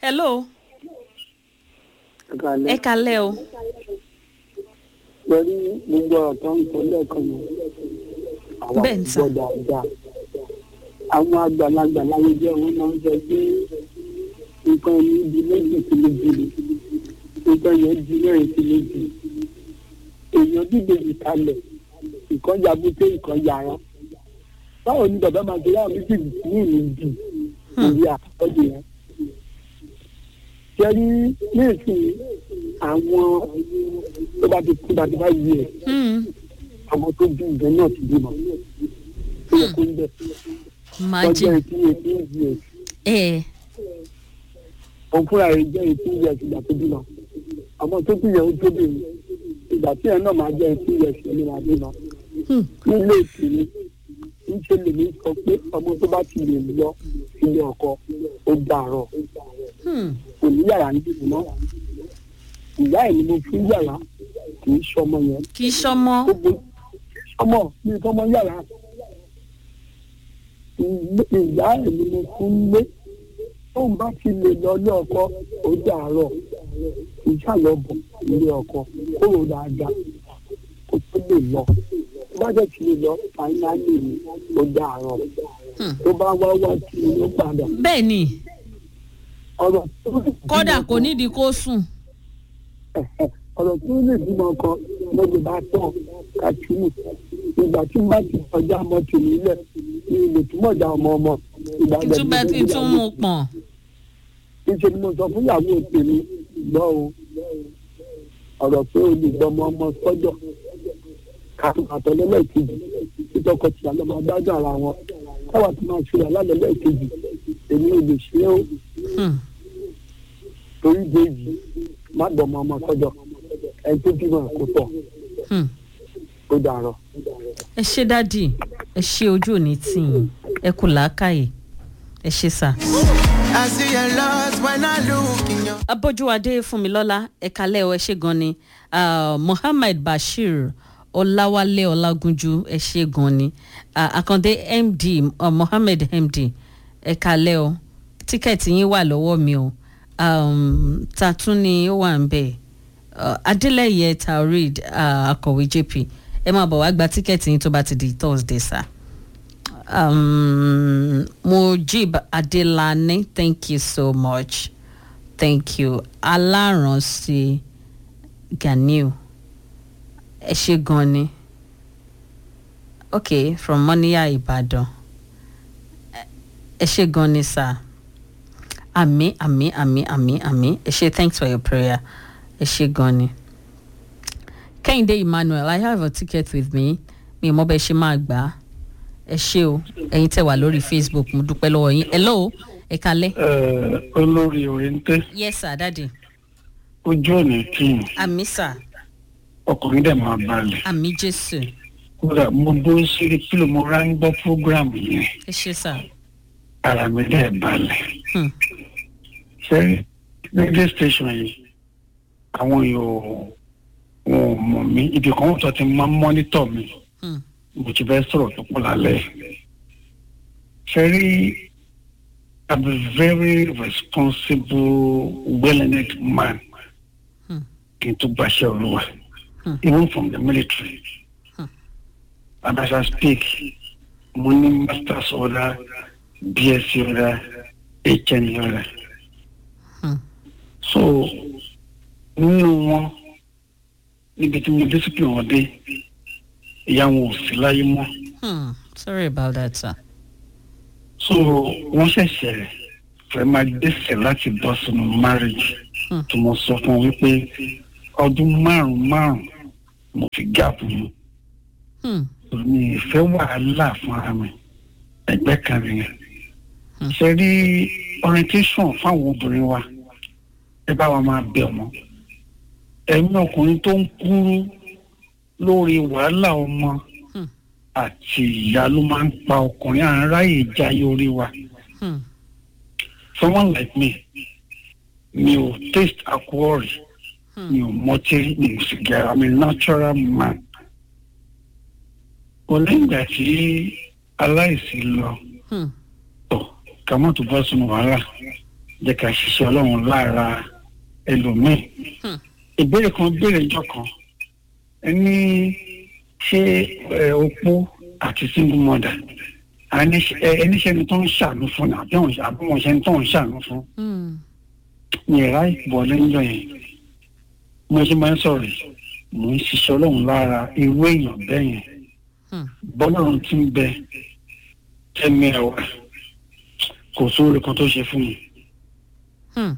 hello kalẹ̀. ẹ kalẹ́ o pẹ̀lú gbogbo ọ̀rọ̀ tó ń sọ lẹ́ẹ̀kan yẹn. àwọn Bẹ́ẹ̀ ni sà. àgbọ̀ dáadáa. àwọn àgbàlagbà láyé jẹ́ wọn máa ń sọ pé nǹkan ní di méjì sí méjì ni nǹkan yẹn di mẹ́rin sí méjì. èèyàn dìde ìkalẹ̀ ìkan yabute ìkan yàrá. báwo ni bàbá máa ṣe láwọn méjèèjì sí ìlú bì lórí àkọ́jọ yẹn. jẹ́rí ní ìsìn àwọn tó bá ti kú bá ti bá yí ẹ̀ Hmm, ọmọ tó bí ìgbẹ́ náà ti bímọ. ó yẹ kó ń bẹ̀. ọjọ́ imagine etí etí ìdí ẹ̀ ẹ òun fúnra rẹ̀ jẹ́ etí ìyẹ̀ ìgbà tó bímọ. ọmọ tó bí yẹn ó tó bímọ. ìgbà tí ẹ̀ náà máa jẹ́ etí ìyẹ̀ sí ni máa bímọ. Hmm. nílé ìkíni níṣẹ́ lèmi sọ pé ọmọ tó bá ti lè lọ sílé ọkọ ó dàrọ̀ Hmm. kò ní yàrá ń dìbò náà. ìyá ẹ̀ ni mo fún yàrá kì í ṣọmọ yẹn kì í ṣọmọ gbogbo ọmọ mi fọmọ yàrá ilé- ìyá ẹ̀ ni mo fún lé tóun bá ti lè lọ ilé ọkọ ó dàárọ̀ ìṣàlọ́bọ̀ ilé ọkọ kúrò dáadáa kó tó lè lọ tó bá dẹ̀ ti lè lọ fáínálì ni ó dàárọ̀ Hmm. tó bá wá wá tí ó padà bẹ́ẹ̀ ni ọ̀rọ̀ tó kódà kò nídìí kó sùn ọ̀rọ̀ tó lè bímọ kan lọ́dún bá tọ̀ kàtúmù ìgbà tí n bá ti kọjá ọmọ tèmi lẹ̀ ní ilé túmọ̀ já ọmọ ọmọ ìgbà kí tún bá ti tún mú un pọ̀n níṣẹ́ ni mo sọ fún ìyàwó tèmi gbọ́ o ọ̀rọ̀ pé o lè gbọ́ ọmọ ọmọ sọ́jọ́ àtọ̀lẹ́lẹ́kejì títọ́kọ tí àlọ́ máa dájọ́ ara wọn káwa tó máa ṣe àlálẹ́lẹ́kejì èmi ò lè ṣe é o Hmm. torí déjì má gbọ́ ọmọ ọmọ sọ́jọ́ ẹni tó bímọ kò tọ̀ Hmm. ó dàrọ̀. ẹ ṣe dádì ẹ ṣe ojú òní tì yín ẹ kù làákàyè ẹ ṣe sà. I see your lost when I look in your abójúwadé fúnmilọ́lá ẹ̀ka lẹ́ọ̀ ẹ ṣe gan ni Ah, mohammed bashir ọláwálé ọlágúnjú ẹ ṣe gan ni Ah, àkàndé md uh, mohammed md ẹ̀ka lẹ́ọ̀ tíkẹ́ẹ̀tì yín wà lọ́wọ́ mi o um, ta tún ni ó wà ń bẹ̀ uh, adélẹ́yẹ taoreed uh, akọ̀wé jp ẹ máa bọ̀ wá gba tíkẹ́ẹ̀tì yín tó bá ti di thursday sir um, mujib adelani thank you so much thank you aláranṣe ganiu ẹ ṣe gan ni okay from moniya ibadan Ẹ- ẹ ṣe gan ni sir àmì àmì àmì àmì àmì ẹ ṣe thanks for your prayer ẹ ṣe gan ni kẹ́hìndé emmanuel i have a ticket with me mi ò mọ bẹ́ẹ̀ ṣe máa gbà á ẹ ṣe o ẹ̀yin tẹ̀ wá lórí facebook mo dúpẹ́ lọ́wọ́ yín hello ẹ kalẹ́. olórí òrèǹtẹ yes sir daddy ojú ọ̀nà tíì àmì sir ọkùnrin dẹ̀ máa balẹ̀ àmì jésù kódà mo dúró síbi kí ló mo rá ń gbọ́ fúgúràmù yẹn ẹ ṣe sir ara mi dẹ̀ balẹ̀ Hmm. ṣé radio station yìí àwọn yóò wọn ò mọ̀ mí ibi kan tó ti máa ń mọ́nítọ̀ mi Hmm. mo ti fẹ́ sọ̀rọ̀ tó pọ̀ lálẹ́ ṣe rí i'm a very responsible well-earned man Hmm. kí n tó gbaṣẹ́ olúwa Hmm. even from the military Hmm. and as i speak mo ní masters order bsc order hnd order Hmm. so nínú wọn níbi tí mo discipline wọn dé ìyá wọn ò sí láyé mọ́ Hmm. sorry about that sir so wọ́n ṣẹ̀ṣẹ̀ fẹ́ máa gbèsè láti bọ́ sínú marriage Hmm. tí mo sọ fún wọn wípé ọdún márùn márùn mo fi gáàpù mu Hmm. mi ìfẹ́ wàhálà fún ara mi ẹgbẹ́ kan nìyẹn Hmm. ṣe rí orientation fáwọn obìnrin wa ẹ bá wa máa bẹ̀ wọ́n ẹ̀mí ọkùnrin tó ń kúrú lórí wàhálà ọmọ Hmm. àti ìyá ló máa ń pa ọkùnrin à ń ráyè jayé orí wa Hmm. someone like me mi ò taste alcohol rí Hmm. mi ò mọtí mi ò sì gẹ̀rọ mi natural man kò lẹ́yìn ìgbà tí aláìsí lọ Hmm. tọ̀ ká má tó bọ́ sínú wàhálà jẹ́ ká ṣiṣẹ́ ọlọ́run lára ẹlòmíì Hmm. ìbéèrè kan béèrè ìjọ kan ẹni ṣé ẹ, opó àti single mother ẹni ṣe- ẹ, ẹni ṣẹ́ni tó ń ṣàánú fún àbí wọn àbí wọn ṣẹ́ni tó ń ṣàánú fún Hmm. ní ẹ̀rá ìbọ̀ lẹ́yìn yẹn mo ṣe máa ń sọ̀rọ̀ yìí mò ń ṣiṣẹ́ ọlọ́run lára irú èèyàn bẹ́ẹ̀ yẹn Hmm. bọ́lọ́run ti ń bẹ tẹ́mi ẹ̀wà kò sóore kan tó ṣe fún mi Hmm.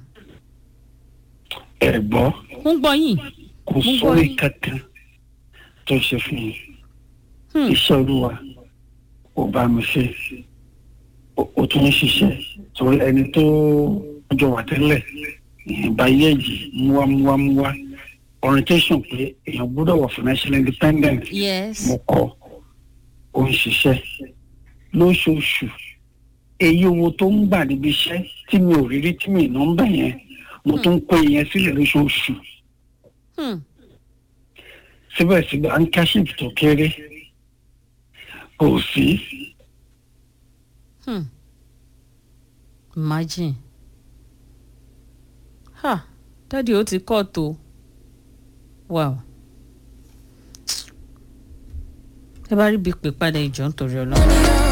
ẹ̀gbọ́ ń gbọ́ yín. kò Mo gbọ́ sóore yín. kankan tó ṣe fún mi Hmm. iṣẹ́ olúwa ò bá mi ṣe Ó- ó tún ń ṣiṣẹ́ torí ẹni tó jọ wà tẹ́lẹ̀ ìyẹnba yẹ́ẹ̀jì múwámúwámúwá orientation pé èèyàn gbọ́dọ̀ wà financial independent yes. mo kọ ó ń ṣiṣẹ́ lóṣooṣù èyí owó tó ń gbà níbi iṣẹ́ tí mi ò rírí tí mi ì nọ́mbà yẹn mo tún ń kó ìyẹn sílẹ̀ lóṣooṣù Hmm. síbẹ̀síbẹ̀ handkerchief tó kéré kò sí Hmm. imagine. ha dádì ó ti kọ́ tó wow. ẹ bá rí bí pè padà ìjọ nítorí ọlọ́run.